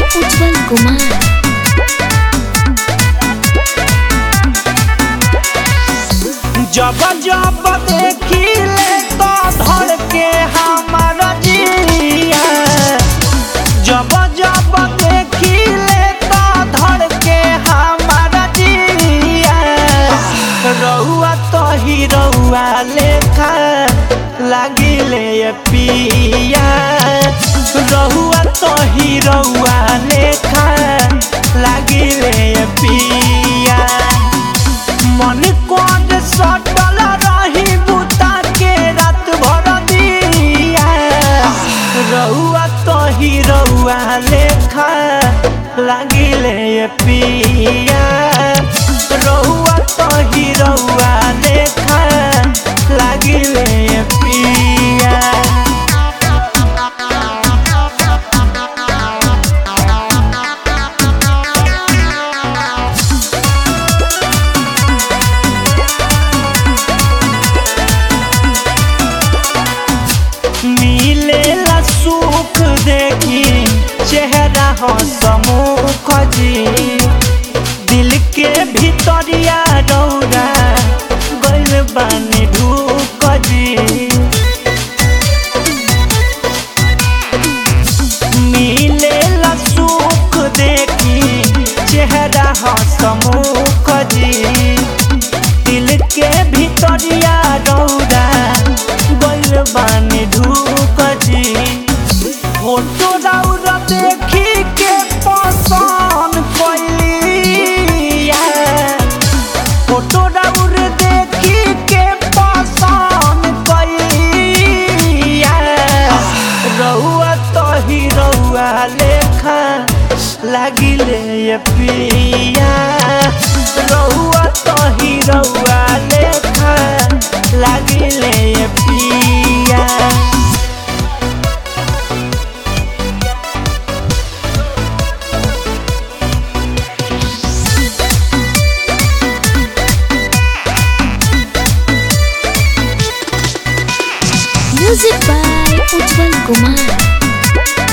उज्जवल कुमार जब जब देखिले तो धड़ के हमर जिया जब जब देखिले तो धड़ के हमर जिया रहुआ तो ही रहुआ लेखा लागिले ये पिया रहुआ तो ही रहुआ लेखा लागिले ये पिया मन कोड सटल रही बुता के रात भर दिया रहुआ तो ही रहुआ लेखा लागिले ये पिया रहुआ तो ही रहुआ लेखा लागिले ये पिया मिलेला सुख देखी चेहरा हो समूख जी दिल के भीतरिया रौरा गइल बानी ढूक जी मिलेला सुख देखी चेहरा हो समूख जी दिल के भीतरिया रौरा गइल बानी ढूक जी फोटो रौरा देखी के पसंद कइलिया फोटो रौर देखी के पसंद कइलिया रहुआ तो ही रहुआ लेखा लागिले ये पिया रहुआ तो ही रहुआ लेखा लागिले ये पिया म्यूजिक बाय उज्जवल कुमार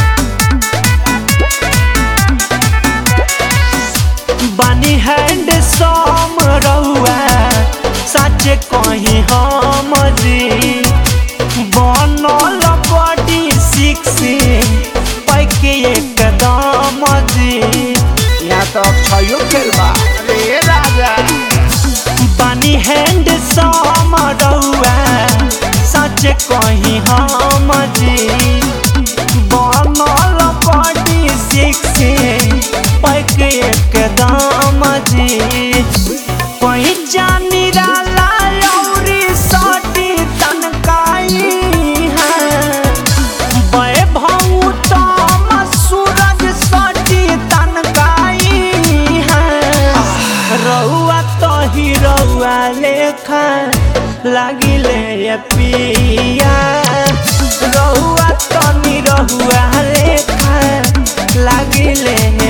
बानी हैंड सम रहुआ सच कहीं हम जी बनल बॉडी सिक्सी पैके एकदम जी यहाँ तो अक्षयो खेल बा रे राजा बानी हैंड सम रहुआ सच कहीं हम जी बनल बॉडी सिक्सी पैके एकदम जी कहीं जानी राला औरी सटी तनकाई है वैभव तम सूरज सटी तनकाई है रहुआ तो ही रहुआ लेखा लागिले ये पिया रहुआ तो नि रहुआ लेखा लागिले